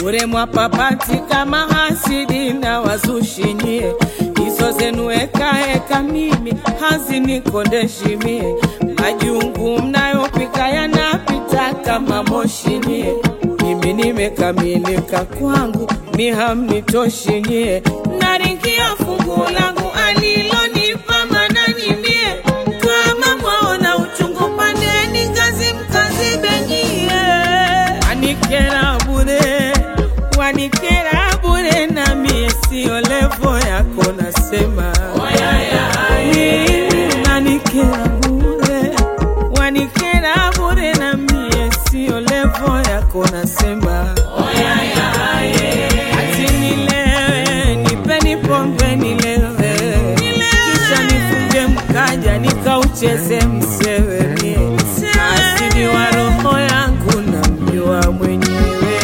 bure mwapapati kama hasidi na wazushimie hizo zenu ekaeka mimi hazinikondeshimie majungu mnayopika yanapita kama moshimie mimi nimekamilika kwangu mi hamnitoshinyie naringia fungu langu alilonipa mananimie kama mwaona uchungu pandeni ngazi mkazibenyie wanikera bure wanikera bure na mie sio levo yako nasema Mimi nanikera bure wanikera bure na mie sio levo yako nasema ati nilewe nipeni pombe nilewe kisha nifunge mkaja nikaucheze msewe mie asili wa roho yangu na mjua mwenyewe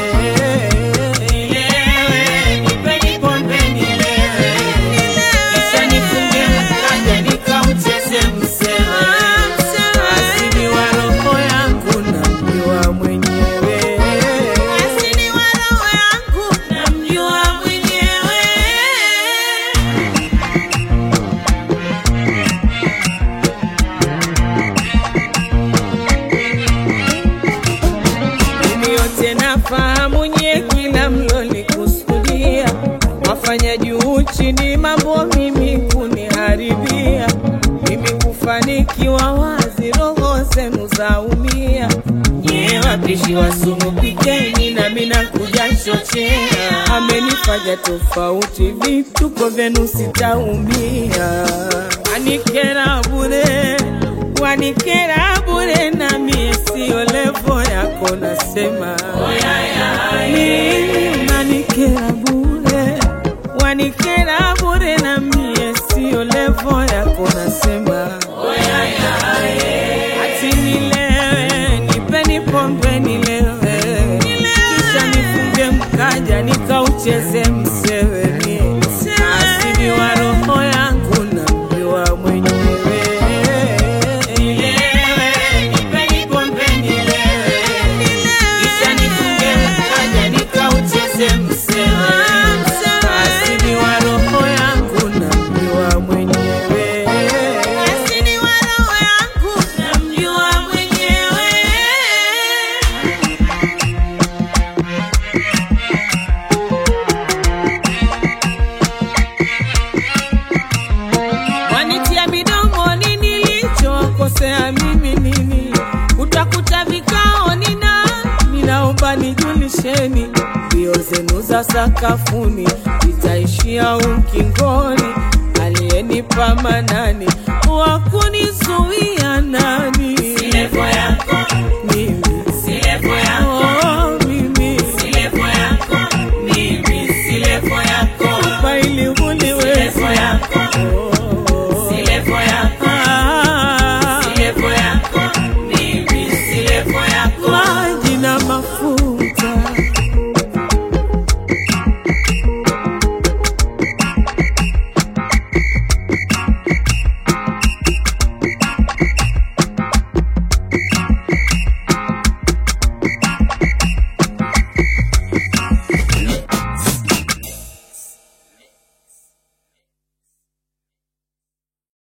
Nilewe, nipeni pombe nilewe kisha nifunge mkaja nikaucheze msewe asili wa roho yangu na mjua mwenyewe asili wa roho yangu na mjua mwenyewe Mimi yote nafahamu nye kila mlolikusudia wafanya juu chini mambo mimi kuniharibia mimi kufanikiwa wazi roho zenu zaumia nye wapishi wa sumu pikeni nami nakuja chochea amenifanya tofauti vituko vyenu sitaumia anikera bure wanikera bure na mie sio levo yako nasema mimi nanikera bure wanikera bure na mie sio levo yako nasema ati nilewe nipeni pombe nilewe kisha nifunge mkaja nikaucheze msewe mie asili wa roho yangu na mjua mwenyewe Nilewe, nipeni pombe nilewe kisha nifunge mkaja nikaucheze msewe asili wa roho yangu na mjua mwenyewe asili wa roho yangu na mjua mwenyewe wanitia midomoni nilichokosea mimi nini utakuta vikao nina ninaomba nijulisheni mbio zenu za sakafuni itaishia ukingoni aliyenipa manani wakunizuia nani Levo yangu